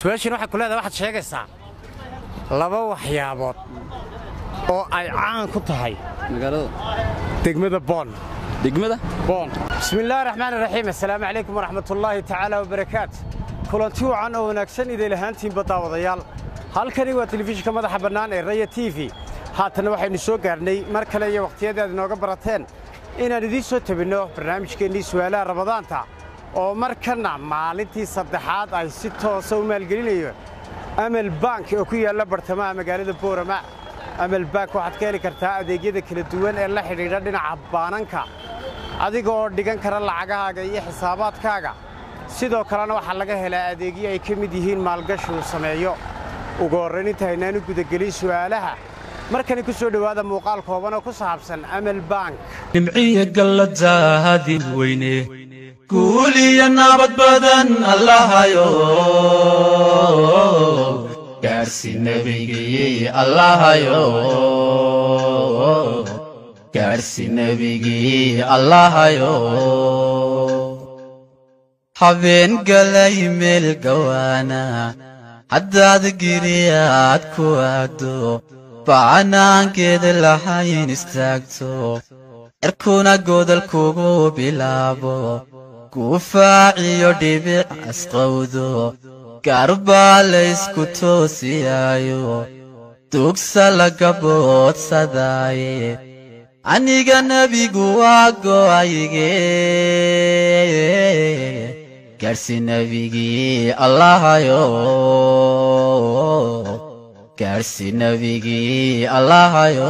su-aashiin waxay ku leedahay waxaad sheegaysaa laba waxyaabood oo ay caan ku tahay magaalada degmada boon degmada boon bismillaahi raxmaani raxiim assalaamu calaykum waraxmatullaahi tacaala wabarakaat kulanti wacan oo wanaagsan iday lahaantiinba daawadayaal halkani waa telefishinka madaxa bannaan ee raya t v haatanna waxaynu soo gaarhnay mar kale iyo wakhtiyadii aad inooga barateen inaan idiin soo tabinno barnaamijkeennii su'aalaha rabadaanta oo markanna maalintii saddexaad ay si toosa u maalgelinayo amal bank oo ku yaalla bartamaha magaalada boorama amal bank waxaad ka heli kartaa adeegyada kala duwan ee la xidhiidha dhinaca baananka adiga oo dhigan kara lacagahaaga iyo xisaabaadkaaga sidoo kalena waxaa laga helaa adeegyo ay ka mid yihiin maalgashi uu sameeyo ugu horrayn inta haynaanu gudagelin su'aalaha markani ku soo dhowaada muuqaal kooban oo ku saabsan amal bank nimciya galladaadin weyne guul iyo nabad badan allahayo gaarsi nebigii allahayo gaarsi nebigii allahayo habeen galay meel gawaana haddaad giriyaad ku aado bacanaankeeda lahayn istaagto cirkuna godol kugu bilaabo guufaaciyo dhibic asqowdo gaarbaa laysku toosiyaayo dugsa laga boodsadaaye aniga nebigu waa go'ayge gaarsi nebigii allahayo gaarsi nebigii allahayo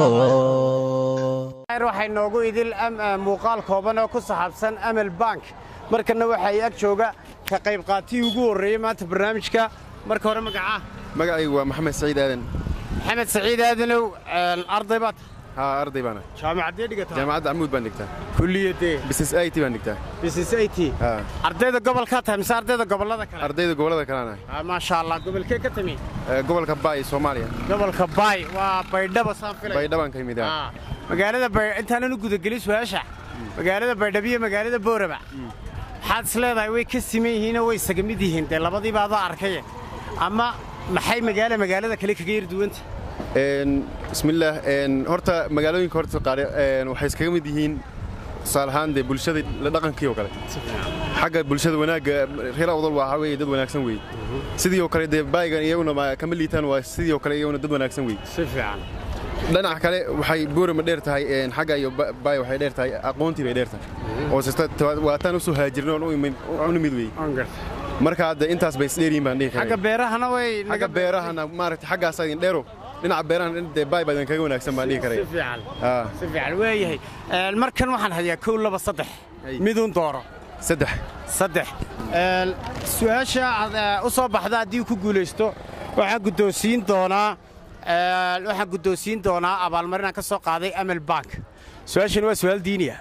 waxay noogu idil muuqaal kooban oo ku saxaabsan amal bank markanna waxay ag jooga ka qayb qaatihii ugu horreeyey maanta barnaamijka marka hore magacaa magacaygu waa maxamed saciid aadan maxamed saciid aadanow arday baad haa arday baana jaamacaddee dhigataa jaamacadda camuud baan dhigtaa kulliyadee business it baan dhigtaa business it haa ardayda gobolkaa tahay mise ardayda gobollada kale ardayda gobollada kalena Ah, maasha allah gobolkee ka timi ee, gobolka baay soomaaliya gobolka baay waa baydhaba saan filay baydhabaan ka yimid haa. Ah, magaalada bay intaanan u gudagelin su-aasha magaalada baydhabo iyo magaalada boorama maxaad is leedahay way ka siman yihiinoo way isaga mid yihiin dee labadiiba adaa arkaye ama maxay magaala magaalada kale kaga yar duwanta Een, bismillaah een, horta magaalooyinka horta qaar een, waxay iskaga mid yihiin tusaale ahaan dee bulshada la dhaqankii oo kale xagga bulshada wanaagga reer awdal waxaa weeye dad wanaagsan weeye sidii oo kale dee baayigan iyaguna ma- kama liitaan waa sidii oo kale iyaguna dad wanaagsan weeye si fiican dhinaca kale waxay boorama dheer tahay een, xagga iyo ba- baay waxay dheer tahay aqoontii bay dheer tahay oo sista waataan usoo haajirno oon u imid- u nimid weeye marka hadda intaas bay isdheeryihin baan dhihi xagga karaa beerahana way xagga beerahana maaragtay xaggaas idin dheero dhinaca beerahana dee baay baa idin kaga wanaagsan baan dhihi si karaya fiican haa si fiican waayahay Een, markan waxaan hayaa kow laba saddex Ay. miduun dooro saddex saddex Een, su-aasha aad eh, u soo baxda haddii uu ku guulaysto waxaan guddoonsiin doonaa een, waxaan guddoonsiin doonaa abaalmarin aan ka soo qaaday amal bank su-aashani waa su-aal diiniya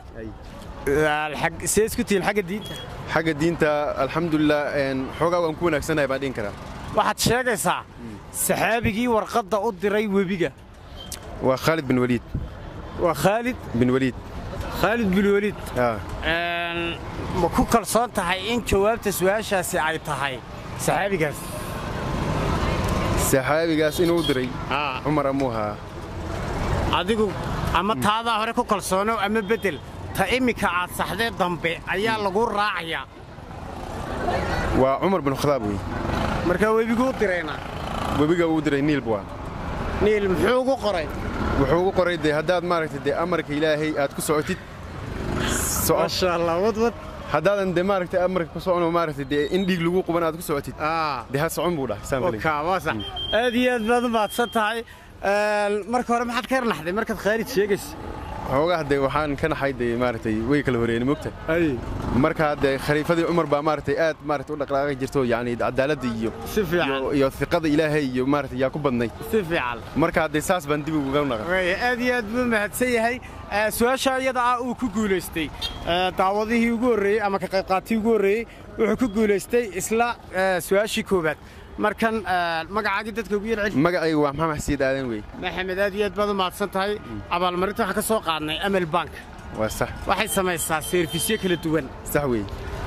see isku tihiin xagga diinta xagga diinta alxamdulilah een, xoogaa waan ku wanaagsanahay baan dhihin karaa waxaad sheegaysaa saxaabigii warqadda u diray webiga waa khaalid bin waliid waa khaalid bin waliid khaalid bin weliid haa Een, ma ku kalsoon tahay in jawaabta su-aashaasi ay tahay saxaabigaas saxaabigaas inuu u diray cumar amuu ahaa adigu ama taadaa hore ku kalsoonow ama beddel ta immika aad saxdee dambe ayaa lagu raacayaa waa cumar bin khadaab wey markaa webigu u dirayna webiga uu diray niil buu ah niil muxuu ugu qoray wuxuu ugu qoray dee haddaad maaragtay dee amarka ilaahay aad ku socotid soco maasha allah wadwad haddaadan dee maaragtay amarka ku socono maaragtay dee in dhiig lagu quban aad ku socotid dee ha socon buu dhahay saan filay waasa aad iyo aad baad u mahadsan tahay Een, marka hore maxaad ka yarnaxday markaad khaalid sheegaysa xoogaa dee waxaan ka naxay dee maaragtay way kala horeeyeen mogta ay marka dee khaliifadii cumar baa maaragtay aad maaragtay u dhaqdhaqaaqi jirto yacni cadaaladda iyo si fiican iyo- iyo fiqada ilaahay iyo maaragtay yaa ku badnay si fiican marka dee saas baan dib uga naqa Waaya, aad iyo aad buu mahadsan yahay Ee, su-aasha iyada ah uu ku guulaystay ee, daawadihii ugu horreeyey ama ka qaybqaatihii ugu horreeyey wuxuu ku guulaystay isla ee, su-aashii koowaad markan ee, magacaagii dadka ugu yarceli magacaygu waa maxamed xasiid aadan wey maxamed aad iyo aad baad u mahadsan tahay abaalmarinta waxaan ka soo qaadnay amal bank waa sax waxay samaysaa seerfisyo kala duwan sax wey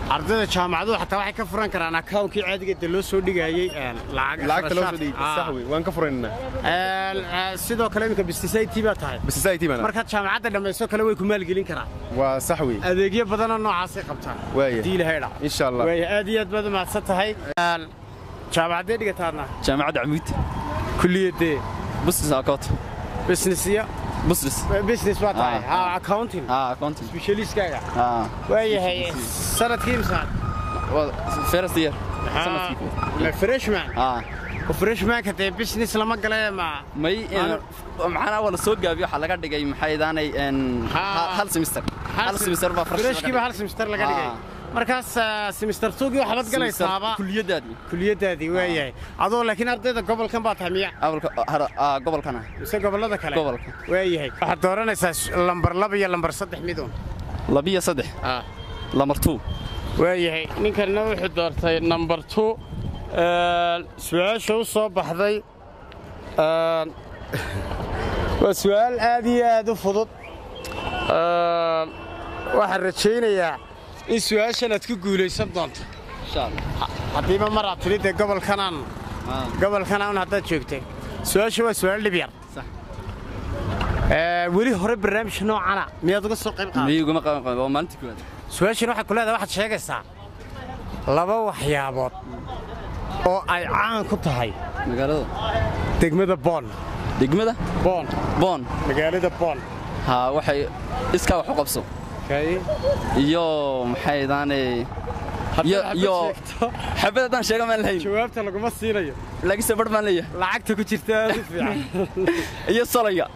ardayda jaamacaduhu xataa waxay ka furan karaan akawnkii caadiga de loo soo dhigayey een, lacag lacagta loo soo kharashaad. dhigay Ah. sax wey waan ka furaynaa Een, eh, sidoo kale iminka bistisayt baa tahay bas society bana markaad jaamacadda dhammayso kale way ku maalgelin karaan waa sax wey adeegyo badanoo noocaasay qabtaan Waaya. haddii ilahay dha insha allah waaya aad iyo aad baad umahadsan tahay Een, jaamacaddee dhigataadna jaamacadda camuud kulliyaddee business account business iyo business business baa tahay Ah. ha accounting ah accounting specialistkaaga ah waayahay sanadkii imsaan waa first year sanadkii ma freshman ah oo freshmanka dee business lama gale ma may Ano- maxana wala soo gaabiyo waxa laga dhigay maxay daanay en Ha- hal semester hal semester baa fresh freshkiiba hal semester laga dhigay Ah. markaas ah, semester tugii waxbaad galaysaaba kuliyadaadii kuliyadaadii waayahay adoo laakiin ardayda gobolkan baa tahay miya awalka ah gobolkana mise gobollada kale Gobolka. waayahay waxaad dooranaysaa s- lambar laba iyo lambar saddex midun labiyo saddex lamar two waayahay ninkanna wuxuu doortay number two su-aasha u soo baxday een, waa su-aal aad iyo aad u fudud Een, waxaan rajaynayaa in su-aashan aad ku guulaysan doonto insha Allah haddiiba mar aad tidhi dee gobolkanaan ah gobolkanaan haddaad joogtay su-aasha waa su-aal dhib yar Sax. Ee, weli hore barnaamij noocana miyaad uga soo qayb qaaday miyiguma qaban qaban waa maalintii koowaad su-aashan waxay ku leedahay waxaad sheegaysaa laba waxyaabood oo ay caan ku tahay magaalada degmada boon degmada boon boon magaalada boon ha waxay iskaa wax u qabso iyo maxay daanay iyo iyo xabad haddaan sheega maan lahayn jawaabta laguma siinayo laakiinse bar baan leeyahay lacagta ku jirta aad u fiican iyo solaya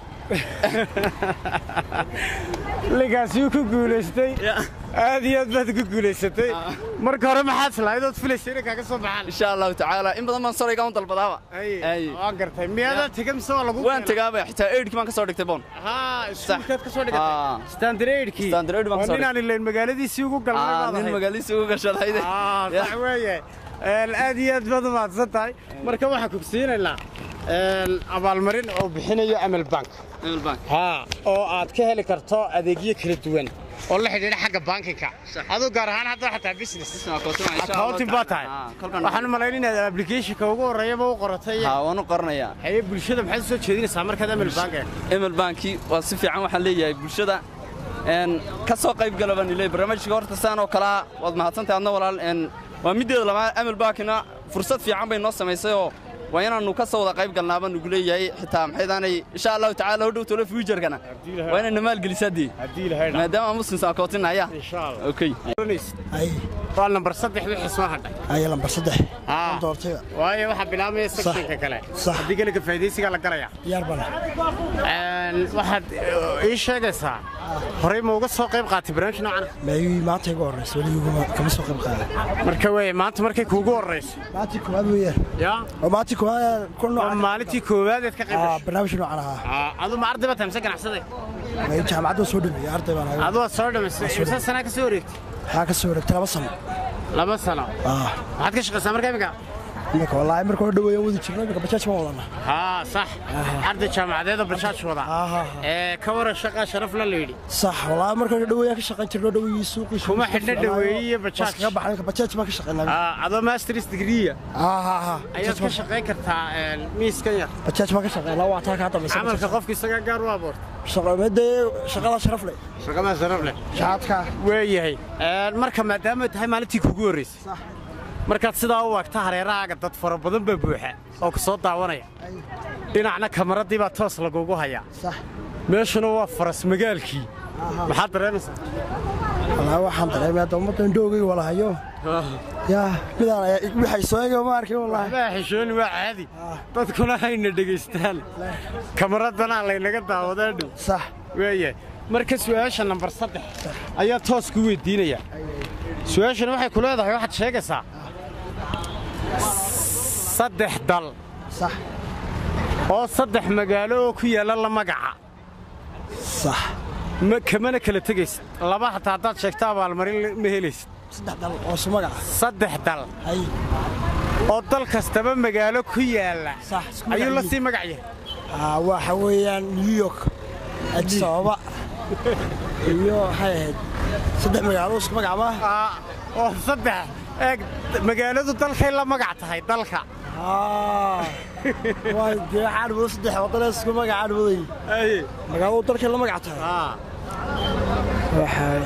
linkaasi wuu ku guulaystay aad iyo aad baad ku guulaysatay marka hore maxaad islahayd ood filaysay inay kaaga soo baxaan insha allahu tacaala in badan baan solayga un dalbadaaba Ay. waan gartay miyaadaad tegay mise waa lagu waan tegaaba xitaa eidhkii baan ka soo dhigtay boon haa iskuulkaad ka soo Ah. dhigatay standareedkii Standard baan ka soo ninaan ilayn magaaladiisii ugu galnay Ah, baad nin ahayd. magaaladiisa ugu gashadayde Ah, sax weeye Een, aad iyo aad baad u mahadsan tahay marka waxaan kugsiinaynaa een, abaalmarin oo bixinayo amal bank haa oo aad ka heli karto adeegyo kala duwan oo la xidhiidha xagga bankinka aduu gaar ahaan hadda xataa business accounting baa tahay waxaan u malayn inaad applicationka ugu horreeyaba u qoratay ha waan u qoranayaa haye bulshada maxaad u soo jeedinaysaa markaad amal bank eegto emil banki waa si fiican waxaan leeyahay bulshada n ka soo qayb gala baan ilay barnaamijka horta saan oo kalea waad mahadsantahay adna walaal n waa middeeda labaad emil bankina fursad fiican bay noo samaysay oo waa inaannu ka soo wada qayb galnaa baan nugu leeyahay xitaa maxaydaanay insha allahu tacaala hodhow tolo fuujarkana waa inayna maalgelisaa dee haddii ilahay dha maadaama aan muslimsa akootinaya insha allah okay ay waa nambar saddex wixii soo hadhay ay lambar saddex Ah. aan doortay waayo waxaa bilaabmaya sectionka kale Sax. haddii kale ka faa'iidaysigaa la galaya diyaar bana Een, waxaad eh, ii sheegaysaa horey ma uga soo qayb qaatay barnaamij noocan meeyii maanta igu horreysa weliguma kama soo qayb qaaday marka weye maanta markay kuugu horrayso maalintii koowaad weeyaan yaa oo maalintii koowaad ku waa noocan maalintii koowaad eed ka qayb ah gashay barnaamij noocan ahaa Ah, adu ma arday baa tahay mise ganacsade meey jaamacadda soo dhameeyay arday baan ahay adu waad soo dhamaysay imse sanaa ka soo wareegtay waxaa ka soo wareegtay laba sano laba sano ah maxaad ka shaqaysaa marka imika imika wallaahi marka hore dhaweeyaan wadi jirno imika bajaaj baan wadana haa sax arday jaamacadeeda bajaaj wada aha ee ka waran shaqaa sharaf la layidhi sax wallaahi marka hore dhaweeyaan ka shaqayn jirno dhaweeyii suuqii Kuma xidhna dhaweeye iyo bajaaj. ka baxay imika bajaaj baan ka shaqaynaa Ah, adoo masters degree ah ah ayaad ka shaqayn kartaa een, miiskan yar bajaaj baan ka shaqaynaa waa taa ka dambaysa camalka qofka isagaa gaar u abuurta shaqameedee shaqada sharaf leh shaqadaa sharaf leh shaadka waayahay Een, marka maadaama ay tahay maalintii kugu horraysay Sax. markaad sidaa u waagta hareerahaaga dad fara badan baa buuxa oo ku soo daawanaya dhinacna kamaradii baa toos lagugu hayaa sax meeshuna waa faras magaalkii maxaad dareemaysaa wallaahi waxaan dareemay hadda ummadda indhoogay wala hayo yaa midaan waxay soo eegay ma arkin wallaahi waxbaa xishooni waa caadi dadkuna hayna dhegaystaan kamaradana laynaga daawadaa dhow sax waayahay marka su'aasha nambar saddex ayaa toos ku weydiinayaa su-aashana waxay ku leedahay waxaad sheegaysaa saddex dal sax oo saddex magaalo oo ku yaalla la magaca sax ma kamana kala tegaysid laba hataa haddaad sheegto abaalmarin ma helaysid saddex dal oo su magaca saddex dal hay oo dal kastaba magaalo ku yaalla sax isku ayuu la magac sii magac yahay ah waxa weeyaan new york addis ababa iyo waxay ahayd saddex magaalo isku magac ma Ah, oo saddex eeg magaaladu dalkay la magac tahay dalka waa dee cadhbudo saddex waddan isku magac cadhbuday magaaladu dalkay la magac tahay Ah, waxay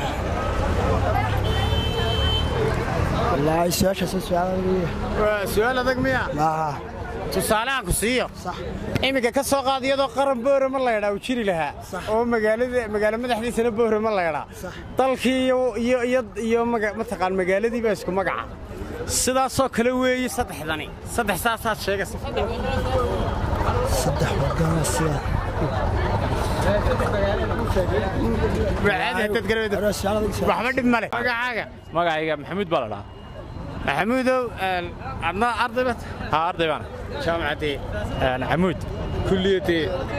wallaahi su-aashaas su-aal waa su'aal adag miya maaha tusaalehan ku siiyo sax iminka ka soo qaad iyadoo qaran boorama laydhaa uu jiri lahaa oo magaalada magaalo madaxdiisana boorama laydhaa dalkii iyo iyo iyo iyo maga- mataqaan magaaladii baa isku magaca sidaasoo kale weeye saddexdani saddex saasaad sheegaysa saddex waddan sida Wacaadi haddaad garaweydo. Hore su-aal adag su-aal. waxba dhib male magacaaga magacayga maxamuud baa la dhahaa maxamuudow een, adna arday bat haa arday baan jaamacaddee xamuud kulliyadee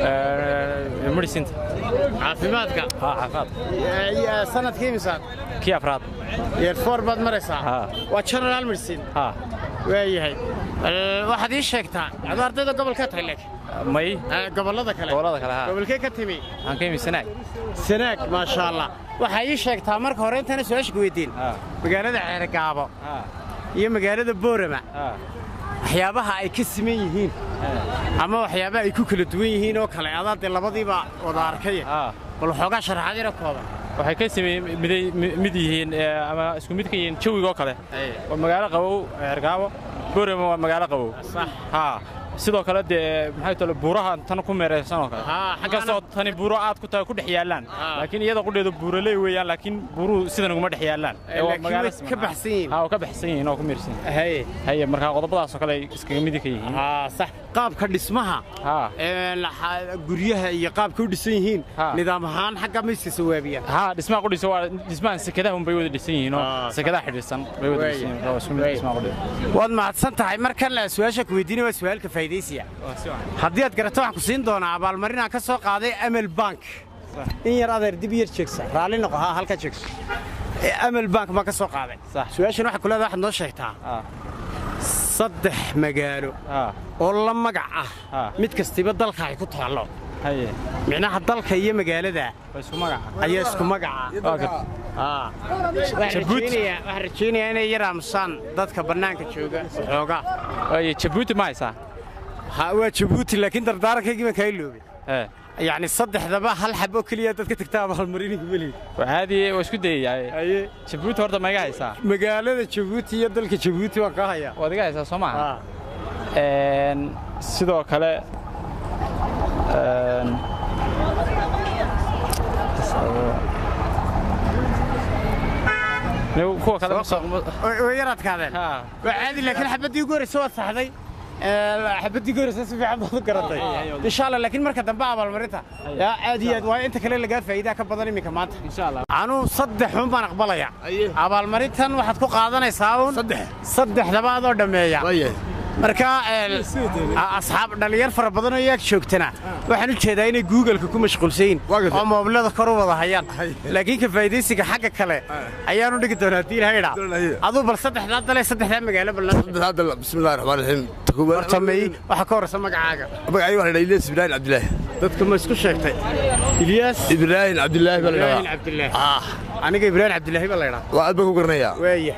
medicinta caafimaadka haa caafimaad iyo sanadkii imisaad kii afraad yeer four baad maraysaa Haa. waa general medicine haa waayahay Ee, waxaad ii sheegtaa adoo ardayda gobolka tahay laakiin may Ee, gobollada kale gobollada kale haa gobolkee ka timi waxaan ka imisanaay sanaag maasha allah waxaa ii sheegtaa marka hore intana su-aasha ku weydiin Haa. magaalada ceergaabo haa iyo magaalada boorama haa waxyaabaha ay ka siman yihiin ama waxyaabaha ay ku kala duwan yihiin oo kale adaa dee labadiiba wada arkaya haa bal waxoogaa sharaxaad yara kooban waxay ka samey miday mid yihiin ee, ama isku mid ka yihiin jawiga oo kale waa magaalo qabow ergaabo boorama waa magaalo qabow sax haa sidoo kale dee maxay tole buuraha tan ku meeraysan oo kale Haa, inkastoo tani buuro aad ku tahay ku dhex yaallaan Haa. laakiin iyada qudheedu buuraley weeyaan laakiin buuruhu sidan uguma dhex yaallaan Eh, laakiin way ka baxsan yihiin. haa waa ka baxsan yihiin oo ku meersan yihiin haye haye markaa qodobadaasoo kale ay iskaga midi ka yihiin haa sax qaabka dhismaha haa ee, laxa- guryaha iyo qaabka u dhisan yihiin Haa. nidaam ahaan xagga mayska sawaabiya haa dhismaha qudhisa waa dhismahan sekadaha unbay wada dhisan yihiin oo Aa, sekadaha xidhiidhsan bay wada Waaya. dhisan yihiin waa isku mid Waaya. dhismaha qudhisa waad mahadsan tahay markan la su-aasha ku weydiinaya waa su-aalka faa'idaysiya haddii aad garato waxaan ku siin doonaa abaalmarin aan ka soo qaaday amel bank in yar adeer dib yar jeegsa raalli noqo haa halka jeegso Ee, amel bank baan ka soo qaaday Sax. su-aashan waxaa ku leedahay waxaad noo sheegtaa haa saddex magaalo haa oo la magac ah Haa. mid kastiba dalka ay ku taallo haye micnaha dalka iyo magaalada waa isku magaca ayaa isku magaca waa garta Aa. waxaan Jabuuti. rajaynayaa waxaan rajaynayaa inay yar aamusaan dadka bannaanka jooga waxoogaa waaye jabuuti ma haysaa ha waa jabuuti laakiin dardaarankaygi baan kaa iloobay ee yacni saddexdaba hal xab oo keliya dadka tagta abaalmariniga weliga waa caadi waa isku dayayaa haye jabuuti horta ma iga haysaa magaalada jabuuti iyo dalka jabuuti waan kaa hayaa waad iga haysaa soo maaha Aa. Een, sidoo kale een, Nigu kuwa kale ma soo way way yar adkaadeen haa waa caadi laakiin xabaddii ugu horreysa waad saxday Ee, xabaddii ugu horreysa si fiican baad u garatay insha allah laakiin marka dambe abaalmarinta yaa aad iyo aad waayo inta kale lagaa faa'iidaa ka badan iminka maanta insha Allah anuu saddex un baan aqbalaya abaalmarintan waxaad ku qaadanaysaa un saddexdaba adoo dhammeeya marka een, a- asxaab dhalinyar fara badan oo iyaag joogtana waxaan u jeedaa inay googleka ku mashquulsan yihiin oo moobilada kor u wada hayaan laakiin ka faa'iidaysiga xagga kale ayaanu dhigi doonaa haddii ilahay dhaa aduu bal saddexdaa dale saddexdaa magaalo ballan هذا بسم الله الرحمن الرحيم تكون sameeyey waxaa ka horreysa magacaaga magacay waxaa la yidhaha Ilyas Ibrahim Cabdilaahi dadka ma isku sheegtay ilyaas Ibrahim Cabdilaahi baa la ibraahim yidhahaa cabdilaahi ah aniga ibraahim cabdilaahi baa la ydhaa waa aad baan ku garanayaa waaya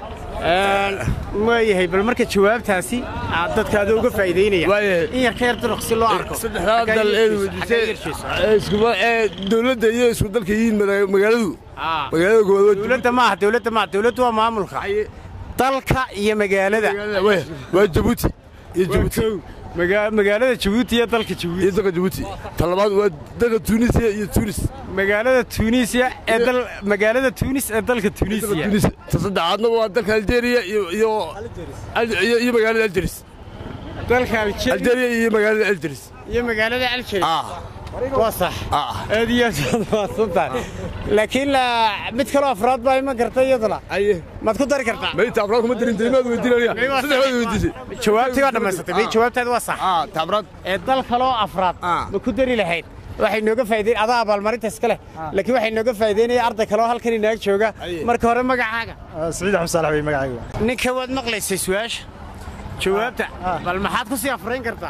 waayahay bal marka jawaabtaasi aad dadka adoo uga faa'iidaynaya Waayahay. in yar ka yar duruq si loo arko saddexdaa Xaggaa dal ee yarkiisa, xaggaa weydiisay yarkiisa. ee isku ee dawladda iyo isku dalka yihiin maga- magaaladu Ah. magaalada gobolada dowladda maaha dowladda maaha dowladdu waa maamulka dalka iyo magaalada waa waa Djibouti iyo Djibouti Maga- magaalada jabuuti iyo dalka iyo jabuuti dalka Djibouti talabaad waa dalka Tunisia iyo Tunis magaalada tunisia ee dal magaalada tunis ee dalka dalka tunisia Tunis ta saddexaadna waa dalka Algeria iyo iyo iyo iyo magaalada Algeria dalka Algeria Algeria iyo magaalada Algeria iyo magaalada algeria ah waa sax ah aad iyo aad baad mahadsan tahay laakiin la- mid kaloo afraad baa ima garta iyaduna aye maad ku dari kartaa ما انت ابراك ما ادري انت ما ودينا May waa saddex sax. way weydiisay jawaabtii waa dhammaysatay may jawaabtaadi waa sax اه tabrad ee dal kaloo afraad Ah. ma ku dari lahayd waxay nooga faa'iideyn adaa abaalmarinta iska leh laakiin waxay nooga faa'iideynaya arday kaloo halkan inaag jooga Aye. marka hore magacaaga saciid axmed saalax wey magacayga ninka waad maqlaysay su-aasha jawaabta bal maxaad ku sii afrayn kartaa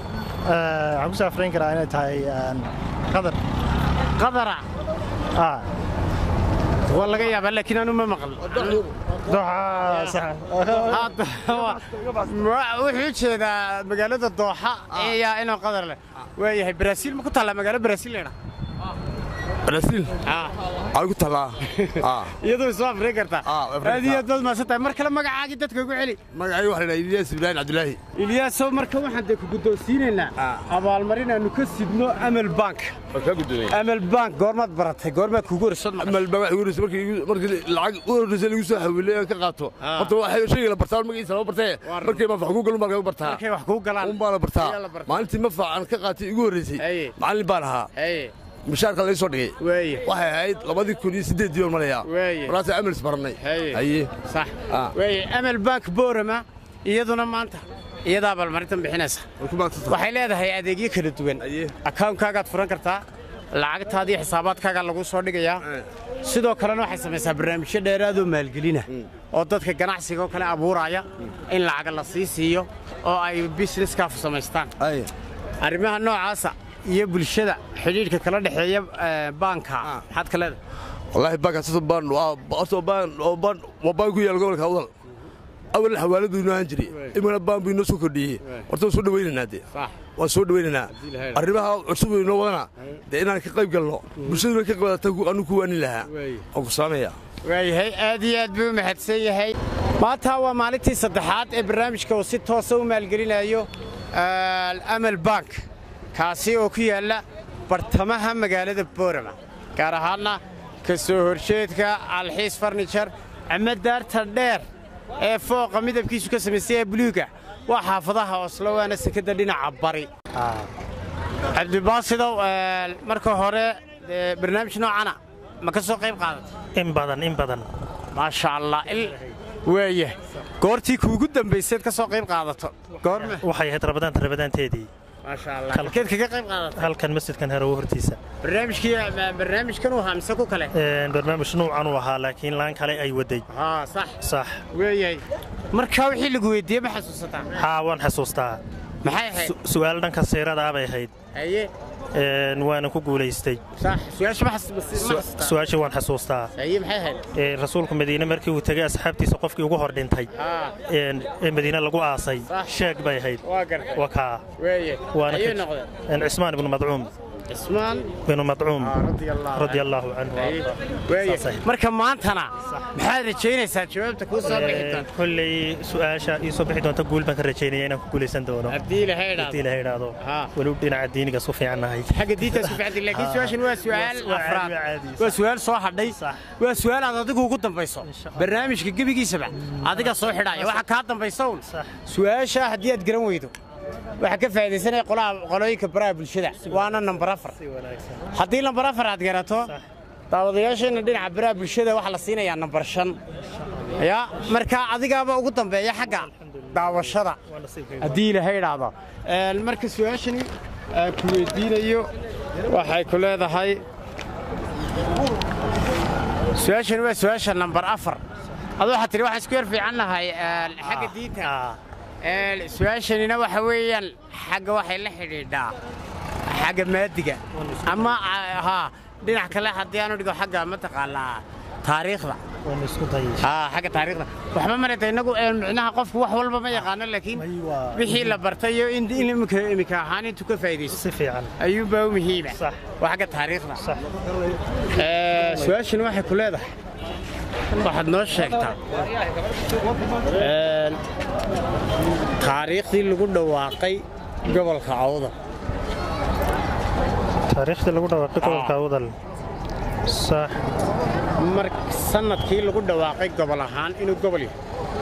waxaan ku saafrayn karaa inay tahay qadar qadara ah waa laga yaabaa laakiin anu ma maqal Hadda, wa- wa- wuxuu jeedaa magaalada dooxa ayaa inuu qadar leh waayahay baraaziil ma ku taallaa magaalo baraaziil leedha brasiil ay ku talaa iyadoo soo afrin kartaa Ah, Afrika. aad iyo aad baad mahadsan tahay mar kale magacaagii dadka ugu celi magacay waxa la yidhaha ilyas ibraahim cabdilaahi ilyaasow marka waxaan dee ku guddoonsiinaynaa abaalmarin aanu ka sidno amal bank waa kaa guddoomay amal bank goormaad baratay goormaad kugu horsad amal baa waxa horreysay markii markii lacag u horreysay lagu soo xawilay aan ka qaato horta waxay shayga la bartaa magaciisa lama bartee markii ma fax ku galun baa laga bartaa markay wax kuu galaan un baa la bartaa ayaa la bartaa. maalintii ma fax aan ka qaatay igu horreysay Aye. macallin baan ahaa Haye, mishaarka laga soo dhigay weeye waxay ahayd labadii kun iyo siddeed diiwaan malayaa Weeye. markaasay amals barannay Haye. haye sax Ah. weeye amal bank boorama iyaduna maanta iyadaa abaalmarintan bixinaysa way ku maadsantahay waxay leedahay adeegyo kala duwan Aye. akawunkaagaad furan kartaa lacagtaada iyo xisaabaadkaagaa lagu soo dhigayaa sidoo kalena waxay samaysaa barnaamijyo dheeraadoo maalgelina oo dadka ganacsiga oo kale abuuraya in lacaga la sii siiyo oo ay businesskaafu samaystaan haye arrimaha noocaasa iyo bulshada xidhiidhka kala dhexeeya eh, baanka maxaad ka leedahay wallaahi baankaas horta baan waa horta baan oo baan waa baan ku yaal gobolka awdal awal xawaaladu inoo ahaan jiray imana baan buu inoo soo kordhiyey horta waan soo dhawaynaynaa dee sax waan soo dhawaynaynaa arrimaha cusub oo inoo wadana dee inaan ka qayb galno bulshaduna ka qaybata anu ku waanin lahaa waan ku saamaya waayahay aad iyo aad buu u mahadsan yahay maanta waa maalintii saddexaad ee barnaamijka uu si toosa u maalgelinayo eh, amal bank kaasi oo ku yaalla bartamaha magaalada boorama gaar ahaanna ka soo horjeedka alxiis farnijar ama daarta dheer ee fooqa midabkiisu ka samaystay ee buluuga waa xaafadaha oslo waana sekada dhinaca bari cabdibaasidow eh, marka hore dee barnaamij noocana ma ka soo qayb qaadatay in badan in badan maasha allah il waaya goortii kuugu dambayseed ka soo qayb qaadato goorme waxay ahayd rabadaanta rabadaanteedii maasha allah halkeed kaga qayb qaadato halkan masjidkan harowo hortiisa barnaamijkii barnaamijkan uu ahaa mise ku kale Een, barnaamij nuucan uu ahaa laakiin laan kale ay waday haa sax sax weeyay markaa wixii lagu weydiiyey ma xasuusataa haa waan xasuustaa maxay ahayd Su- su'aal dhanka siiradaa bay ahayd haye Een, waana ku guulaystay sax su-aasha ma xas- ma xasuusataa su-aashii waan xasuustaa haye maxay ahayd Ee, rasuulku madiine markii uu tegay asxaabtiisa qofkii ugu hor dhintay haa een, ee madiine lagu aasay Sax. sheeg bay ahayd waa gartay waa kaa weeye waana ayay ka- noqdeen een, cismaan ibnu madcuum cismaan ibnu madcuum Ah, radia allahu radia allaahu canhu Haye. Saas weeye ahayd. marka maantana maxaad rajaynaysaa jawaabta kuu soo bixi Een, doonta kolley su-aasha ii soo bixi doonta guul baan ka rajaynaya inaan ku guulaysan doono haddii ilahay haddii idhaahdo ilaha idhaahdo Haa. weliba dhinaca diiniga su fiicannahay xagga diinta isku ficantay laakiin su-aashan waa su-aal Waa afraad caadi, waa caadi. waa su-aal soo hadhay Sax. waa su-aal aad adigu ugu dambayso Insha Allah. barnaamijka gebigiisaba adiga soo xidhaya waxa kaa dambaysa un Sax. su-aasha haddii aad garan weydo waxaa ka faa'iidaysanaya qolaha qolooyinka baraha bulshada waana nambar afar si wanaagsan haddii nambar afar aad garato daawadayaasheenna dhinaca baraha bulshada waxaa la siinayaa nambar shan ya marka adigaaba ugu dambeeya xagga daawashada waa nasiibkayga haddii ilaahay idhaahdo Een, marka su-aashani aan ku weydiinayo waxay ku leedahay su-aashani waa su-aasha nambar afar adu waxaad tihi waxaan isku yar fiican nahay een, xagga diinta Ah, Een, su-aashanina waxa weeyaan xagga waxay la xidhiidhaa xagga maadiga ama ah, haa dhinac kale haddii aanu dhigo xagga mataqaanaa taariikhda waan isku dayay haa xagga taariikhda waxba marata innagu een, micnaha qofku wax walba ma yaqaano laakiin May waa- wixii la bartay iyo in in imika imika ahaan intuu ka faa'iidaysto si fiican ayuunbaa u muhiima Sax. waa xagga taariikhda sax Ee, su-aashani waxay ku leedahay waxaad noo sheegtaa Een, taariikhdii lagu dhawaaqay gobolka cawda taariikhdii lagu dhawaaqay gobolka awdal sax mar sanadkii lagu dhawaaqay gobol ahaan inuu gobol yahay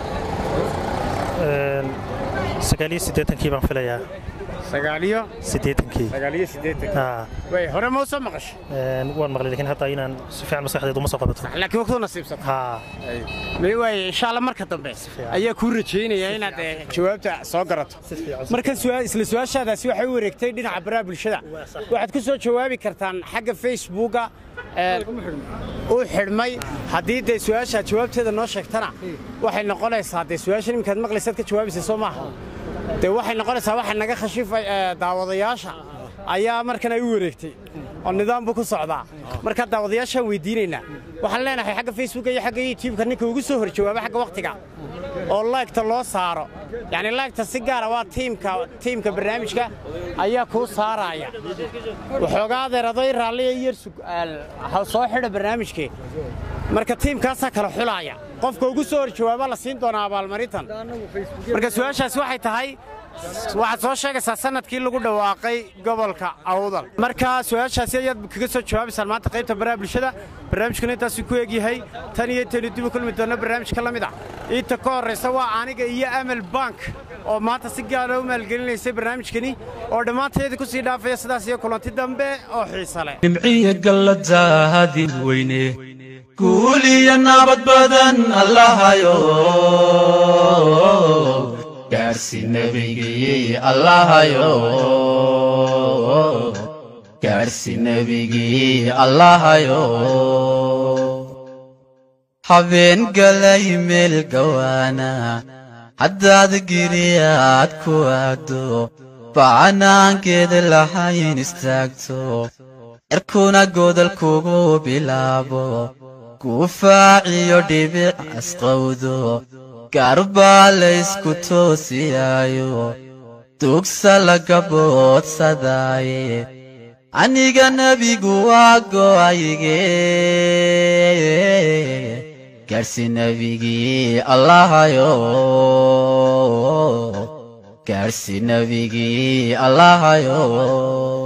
Een, sagaal iyo siddeetankii baan filayaa sagaaliyo siddeetankii sagaaliyo siddeetan haa way hore ma u soo maqashay een, waan maqlay laakiin hadda inaan si fiican maskaxdeedu uma soo qabato laakiin waqtuu nasiibsata haa may waaye insha alla marka dambe ayaa kuu rajaynaya inaad eh, jawaabta soo garato marka su'aal- isla su-aashaadaasi waxay u wareegtay dhinaca baraha bulshada waxaad ku soo jawaabi kartaan xagga facebooka ee, u xidhmay haddii dee su-aashaa jawaabteeda noo sheegtana waxay noqonaysaa dee su-aashan iminkaad maqlaysaad ka jawaabaysa soo maaha dee waxay noqonaysaa waxa naga khashifay ee, daawadayaasha ayaa markan ay u wareegtay oo nidaam buu ku socdaa marka daawadayaashaan weydiinaynaa waxaan leenahay xagga facebooka iyo xagga youtubeka ninka ugu soo hor jawaaba xagga wakhtiga oo laygta loo saaro yacni laygta si gaara waa tiimka tiimka barnaamijka ayaa kuu saaraya waxoogaa adeeraday raalliya iyo soo xidha barnaamijkee marka tiimkaasaa kala xulaaya qofka ugu soo hor jawaaba la siin doonaa abaalmarintan marka su-aashaasi waxay tahay waxaad soo sheegaysaa sanadkii lagu dhawaaqay gobolka awdal marka su-aashaasi ayaad kaga soo jawaabaysaan maanta qaybta baraha bulshada barnaamijkuna intaasuu ku egyahay tan iyo intaynu dib u kulmi doonno barnaamijka la mid ah inta ka horraysa waa aniga iyo amal bank oo maanta si gaara u maalgelinaysay barnaamijkani oo dhammaanteedii ku sii dhaafaya sidaas iyo kulanti dambe oo xiise leh nimciya galladaadin weyne guul iyo nabad badan allahayo gaarsi nebigii allahayo gaarsi nebigii allahayo habeen galay meel gawaana haddaad giriyaad ku aado bacanaankeeda lahayn istaagto cirkuna godol kugu bilaabo gufaaciyo dhibic asqowdo gaarbaa laysku toosiyaayo dugsa laga boodsadaaye aniga nebigu waa go'ayge gaarsi nebigii allahayo gaarsi nebigii allahayo